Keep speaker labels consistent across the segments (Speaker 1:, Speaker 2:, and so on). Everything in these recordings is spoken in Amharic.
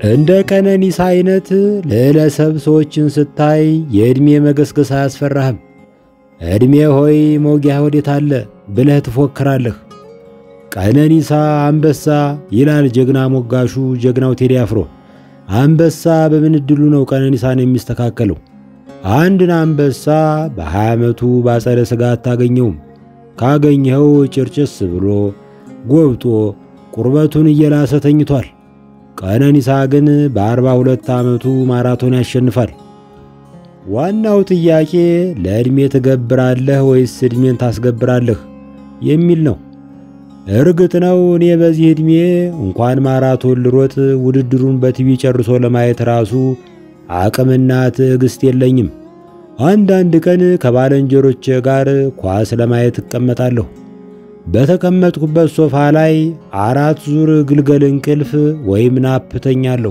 Speaker 1: እንደ ቀነኒሳ አይነት ልዕለሰብ ሰዎችን ስታይ የዕድሜ መገስገስ አያስፈራህም። ዕድሜ ሆይ መውጊያ ወዴት አለ ብለህ ትፎክራለህ። ቀነኒሳ አንበሳ ይላል ጀግና ሞጋሹ ጀግናው ቴዲ አፍሮ። አንበሳ በምን ዕድሉ ነው ቀነኒሳን የሚስተካከለው? አንድን አንበሳ በሀያ ዓመቱ ባጸደ ሥጋ አታገኘውም። ካገኘኸው ጭርጭስ ብሎ ጎብጦ ቁርበቱን እየላሰ ተኝቷል። ቀነኒሳ ግን በአርባ ሁለት ዓመቱ ማራቶን ያሸንፋል። ዋናው ጥያቄ ለዕድሜ ትገብራለህ ወይስ ዕድሜን ታስገብራለህ የሚል ነው። እርግጥ ነው እኔ በዚህ ዕድሜ እንኳን ማራቶን ልሮጥ ውድድሩን በቲቪ ጨርሶ ለማየት ራሱ አቅምና ትዕግሥት የለኝም። አንዳንድ ቀን ከባልንጀሮቼ ጋር ኳስ ለማየት እቀመጣለሁ። በተቀመጥኩበት ሶፋ ላይ አራት ዙር ግልገል እንቅልፍ ወይም ናፕ ተኛለሁ።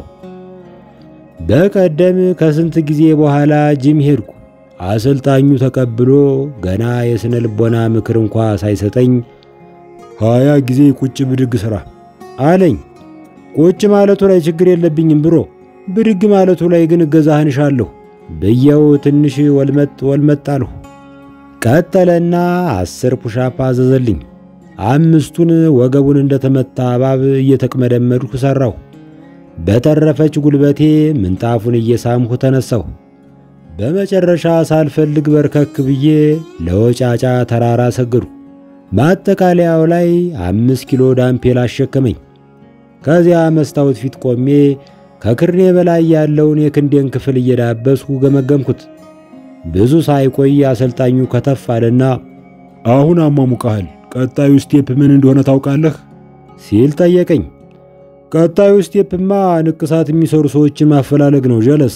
Speaker 1: በቀደም ከስንት ጊዜ በኋላ ጂም ሄድኩ። አሰልጣኙ ተቀብሎ ገና የሥነ ልቦና ምክር እንኳ ሳይሰጠኝ ሀያ ጊዜ ቁጭ ብድግ ሥራ አለኝ። ቁጭ ማለቱ ላይ ችግር የለብኝም ብሮ፣ ብድግ ማለቱ ላይ ግን እገዛህን እሻለሁ ብየው ትንሽ ወልመጥ ወልመጥ አልሁ። ቀጠለና አስር ፑሻፕ አዘዘልኝ። አምስቱን ወገቡን እንደተመታ እባብ እየተቅመደመድኩ ሠራሁ። በተረፈች ጉልበቴ ምንጣፉን እየሳምሁ ተነሳሁ። በመጨረሻ ሳልፈልግ በርከክ ብዬ ለወጫጫ ተራራ ሰገድኩ። ማጠቃለያው ላይ አምስት ኪሎ ዳምፔል አሸከመኝ። ከዚያ መስታወት ፊት ቆሜ ከክርኔ በላይ ያለውን የክንዴን ክፍል እየዳበስኩ ገመገምኩት። ብዙ ሳይቆይ አሰልጣኙ ከተፍ አለና አሁን አሟሙቀሃል፣ ቀጣዩ ስቴፕ ምን እንደሆነ ታውቃለህ? ሲል ጠየቀኝ። ቀጣዩ ስቴፕማ ንቅሳት የሚሰሩ ሰዎችን ማፈላለግ ነው ጀለስ።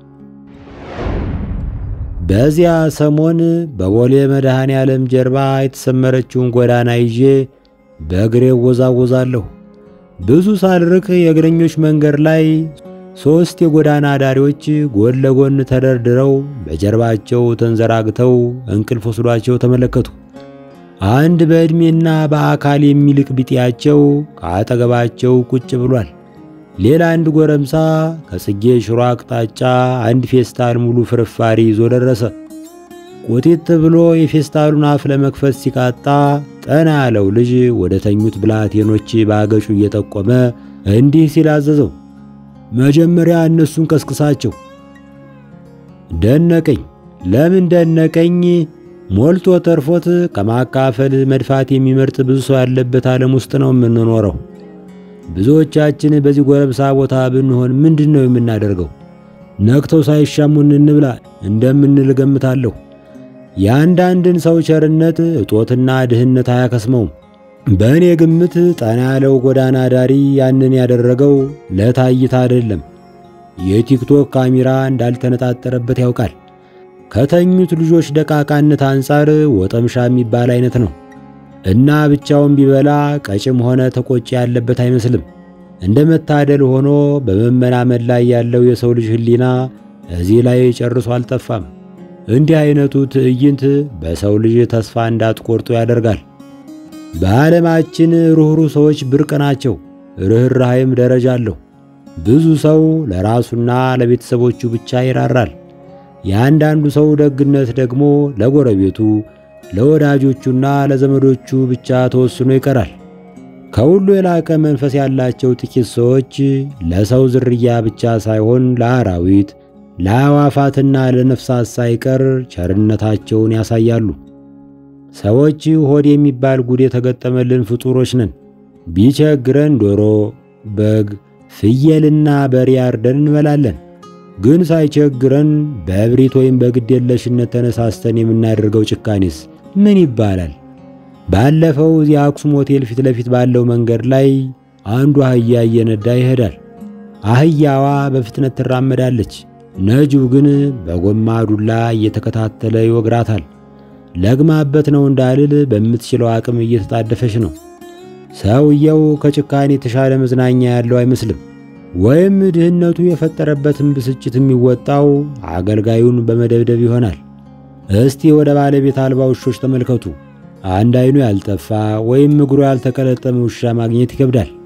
Speaker 1: በዚያ ሰሞን በቦሌ መድኃኔ ዓለም ጀርባ የተሰመረችውን ጎዳና ይዤ በእግሬ ወዛወዛለሁ። ብዙ ሳልርቅ የእግረኞች መንገድ ላይ ሦስት የጎዳና ዳሪዎች ጎን ለጎን ተደርድረው በጀርባቸው ተንዘራግተው እንቅልፍ ወስዷቸው ተመለከቱ። አንድ በዕድሜና በአካል የሚልቅ ቢጤያቸው ከአጠገባቸው ቁጭ ብሏል። ሌላ አንድ ጎረምሳ ከጽጌ ሽሮ አቅጣጫ አንድ ፌስታል ሙሉ ፍርፋሪ ይዞ ደረሰ። ቁጢጥ ብሎ የፌስታሉን አፍ ለመክፈት ሲቃጣ ጠና ያለው ልጅ ወደ ተኙት ብላቴኖች በአገጩ እየጠቆመ እንዲህ ሲል አዘዘው፣ መጀመሪያ እነሱን ቀስቅሳቸው። ደነቀኝ። ለምን ደነቀኝ? ሞልቶ ተርፎት ከማካፈል መድፋት የሚመርጥ ብዙ ሰው ያለበት ዓለም ውስጥ ነው የምንኖረው። ብዙዎቻችን በዚህ ጎረምሳ ቦታ ብንሆን ምንድን ነው የምናደርገው? ነክተው ሳይሻሙን እንብላ እንደምንል ገምታለሁ። የአንዳንድን ሰው ቸርነት እጦትና ድህነት አያከስመውም። በእኔ ግምት ጠና ያለው ጎዳና ዳሪ ያንን ያደረገው ለታይታ አይደለም። የቲክቶክ ካሜራ እንዳልተነጣጠረበት ያውቃል። ከተኙት ልጆች ደቃቃነት አንጻር ወጠምሻ የሚባል አይነት ነው እና ብቻውን ቢበላ ቀጭም ሆነ ተቆጪ ያለበት አይመስልም። እንደ መታደል ሆኖ በመመናመን ላይ ያለው የሰው ልጅ ሕሊና እዚህ ላይ ጨርሶ አልጠፋም። እንዲህ አይነቱ ትዕይንት በሰው ልጅ ተስፋ እንዳትቆርጡ ያደርጋል። በዓለማችን ሩኅሩህ ሰዎች ብርቅ ናቸው። ርኅራኄም ደረጃ አለው። ብዙ ሰው ለራሱና ለቤተሰቦቹ ብቻ ይራራል። የአንዳንዱ ሰው ደግነት ደግሞ ለጎረቤቱ፣ ለወዳጆቹና ለዘመዶቹ ብቻ ተወስኖ ይቀራል። ከሁሉ የላቀ መንፈስ ያላቸው ጥቂት ሰዎች ለሰው ዝርያ ብቻ ሳይሆን ለአራዊት፣ ለአዕዋፋትና ለነፍሳት ሳይቀር ቸርነታቸውን ያሳያሉ። ሰዎች ሆድ የሚባል ጉድ የተገጠመልን ፍጡሮች ነን። ቢቸግረን ዶሮ፣ በግ፣ ፍየልና በሬ አርደን እንበላለን። ግን ሳይቸግረን በእብሪት ወይም በግዴለሽነት ተነሳስተን የምናደርገው ጭካኔስ ምን ይባላል? ባለፈው እዚህ አክሱም ሆቴል ፊት ለፊት ባለው መንገድ ላይ አንዱ አህያ እየነዳ ይሄዳል። አህያዋ በፍጥነት ትራመዳለች። ነጂው ግን በጎማ ዱላ እየተከታተለ ይወግራታል። ለግማበት ነው እንዳልል በምትችለው አቅም እየተጣደፈች ነው። ሰውየው ከጭካኔ የተሻለ መዝናኛ ያለው አይመስልም። ወይም ድህነቱ የፈጠረበትን ብስጭት የሚወጣው አገልጋዩን በመደብደብ ይሆናል። እስቲ ወደ ባለቤት አልባ ውሾች ተመልከቱ። አንድ አይኑ ያልጠፋ ወይም እግሩ ያልተቀለጠመ ውሻ ማግኘት ይከብዳል።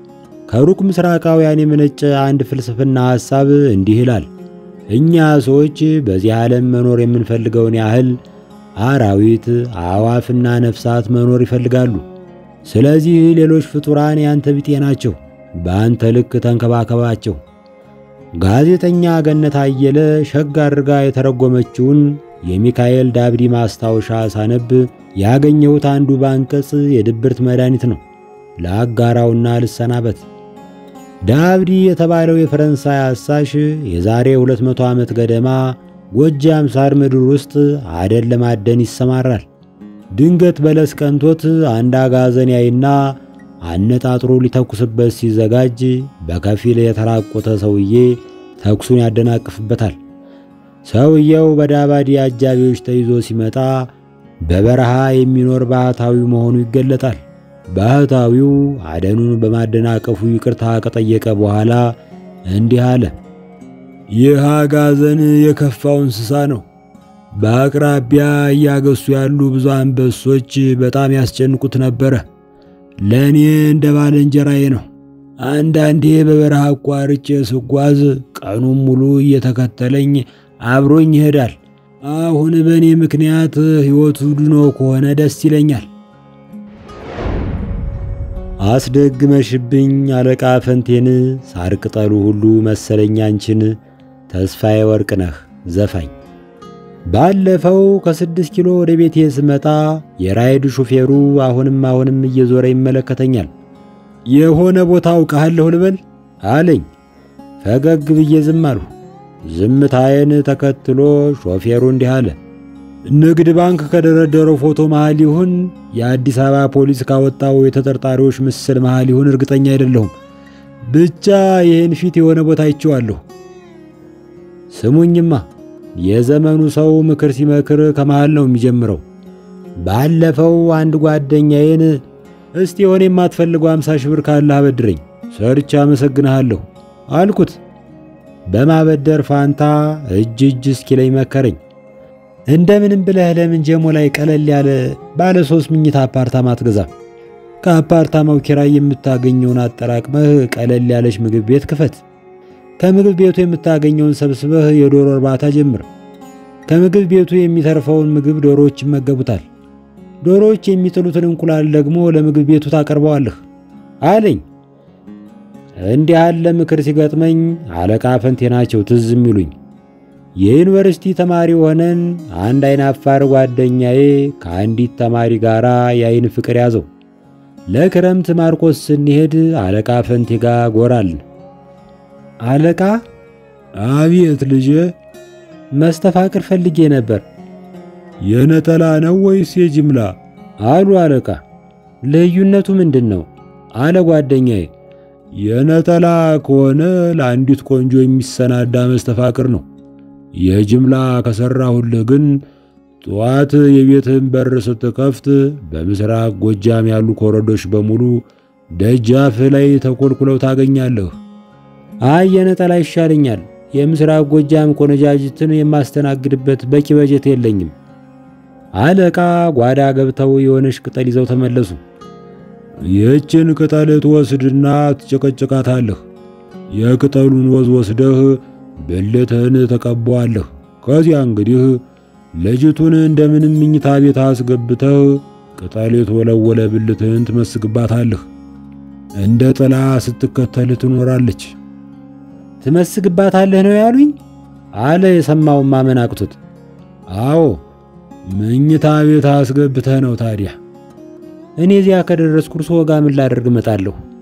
Speaker 1: ከሩቅ ምስራቃውያን የመነጨ አንድ ፍልስፍና ሐሳብ እንዲህ ይላል። እኛ ሰዎች በዚህ ዓለም መኖር የምንፈልገውን ያህል አራዊት፣ አዕዋፍና ነፍሳት መኖር ይፈልጋሉ። ስለዚህ ሌሎች ፍጡራን ያንተ ቢጤ ናቸው። በአንተ ልክ ተንከባከባቸው። ጋዜጠኛ ገነት አየለ ሸጋ አድርጋ የተረጎመችውን የሚካኤል ዳብዲ ማስታወሻ ሳነብ ያገኘሁት አንዱ በአንቀጽ የድብርት መድኃኒት ነው። ለአጋራውና ልሰናበት። ዳብዲ የተባለው የፈረንሳይ አሳሽ የዛሬ 200 ዓመት ገደማ ጎጃም ሳር ምድር ውስጥ አደን ለማደን ይሰማራል። ድንገት በለስ ቀንቶት አንድ አጋዘን ያይና አነጣጥሮ ሊተኩስበት ሲዘጋጅ በከፊል የተራቆተ ሰውዬ ተኩሱን ያደናቅፍበታል። ሰውየው በዳባዲ አጃቢዎች ተይዞ ሲመጣ በበረሃ የሚኖር ባህታዊ መሆኑ ይገለጣል። ባህታዊው አደኑን በማደናቀፉ ይቅርታ ከጠየቀ በኋላ እንዲህ አለ። ይህ አጋዘን የከፋው እንስሳ ነው። በአቅራቢያ እያገሱ ያሉ ብዙ አንበሶች በጣም ያስጨንቁት ነበረ። ለእኔ እንደ ባልንጀራዬ ነው። አንዳንዴ በበረሃ አቋርጬ ስጓዝ ቀኑን ሙሉ እየተከተለኝ አብሮኝ ይሄዳል። አሁን በእኔ ምክንያት ሕይወቱ ድኖ ከሆነ ደስ ይለኛል። አስደግመሽብኝ አለቃ ፈንቴን ሳር ቅጠሉ ሁሉ መሰለኝ አንቺን ተስፋዬ ወርቅነህ ዘፋኝ። ባለፈው ከስድስት ኪሎ ወደ ቤቴ ስመጣ የራይድ ሹፌሩ አሁንም አሁንም እየዞረ ይመለከተኛል። የሆነ ቦታ አውቃለሁ ልበል አለኝ። ፈገግ ብዬ ዝም አልሁ። ዝምታዬን ተከትሎ ሾፌሩ እንዲህ አለ። ንግድ ባንክ ከደረደረው ፎቶ መሃል ይሁን የአዲስ አበባ ፖሊስ ካወጣው የተጠርጣሪዎች ምስል መሃል ይሁን እርግጠኛ አይደለሁም። ብቻ ይህን ፊት የሆነ ቦታ አይቼዋለሁ። ስሙኝማ የዘመኑ ሰው ምክር ሲመክር ከመሃል ነው የሚጀምረው። ባለፈው አንድ ጓደኛዬን እስቲ የሆነ የማትፈልገው አምሳ ሺህ ብር ካለህ አበድረኝ ሰርቻ አመሰግንሃለሁ አልኩት። በማበደር ፋንታ እጅ እጅ እስኪለኝ መከረኝ። እንደምንም ብለህ ለምን ጀሞ ላይ ቀለል ያለ ባለ ሶስት ምኝታ አፓርታማ አትገዛም? ከአፓርታማው ኪራይ የምታገኘውን አጠራቅመህ ቀለል ያለች ምግብ ቤት ክፈት። ከምግብ ቤቱ የምታገኘውን ሰብስበህ የዶሮ እርባታ ጀምር። ከምግብ ቤቱ የሚተርፈውን ምግብ ዶሮዎች ይመገቡታል። ዶሮዎች የሚጥሉትን እንቁላል ደግሞ ለምግብ ቤቱ ታቀርበዋለህ አለኝ። እንዲህ ያለ ምክር ሲገጥመኝ አለቃ ፈንቴ ናቸው ትዝ የሚሉኝ። የዩኒቨርሲቲ ተማሪ ሆነን አንድ አይን አፋር ጓደኛዬ ከአንዲት ተማሪ ጋር የአይን ፍቅር ያዘው። ለክረምት ማርቆስ ስንሄድ አለቃ ፈንቴ ጋር ጎራልን። አለቃ አቤት ልጄ፣ መስተፋቅር ፈልጌ ነበር። የነጠላ ነው ወይስ የጅምላ? አሉ አለቃ። ልዩነቱ ምንድን ነው? አለ ጓደኛዬ። የነጠላ ከሆነ ለአንዲት ቆንጆ የሚሰናዳ መስተፋቅር ነው። የጅምላ ከሰራሁልህ ግን ጠዋት የቤትህን በር ስትከፍት በምስራቅ ጎጃም ያሉ ኮረዶች በሙሉ ደጃፍህ ላይ ተኮልኩለው ታገኛለህ። አይ የነጠላ ይሻለኛል። የምስራቅ ጎጃም ቆነጃጅትን የማስተናግድበት በቂ በጀት የለኝም። አለቃ ጓዳ ገብተው የሆነች ቅጠል ይዘው ተመለሱ። ይህችን ቅጠል ትወስድና ትጨቀጭቃታለህ። የቅጠሉን ወዝ ወስደህ ብልትህን ተቀባዋለህ። ከዚያ እንግዲህ ልጅቱን እንደምንም ምኝታ ቤት አስገብተህ ቅጠል የተወለወለ ብልትህን ትመስግባታለህ። እንደ ጥላ ስትከተል ትኖራለች። ትመስግባታለህ ነው ያሉኝ? አለ የሰማውን ማመን አቅቶት። አዎ ምኝታ ቤት አስገብተህ ነው ታዲያ። እኔ እዚያ ከደረስኩ እርስዎ ጋር ምን ላደርግ እመጣለሁ?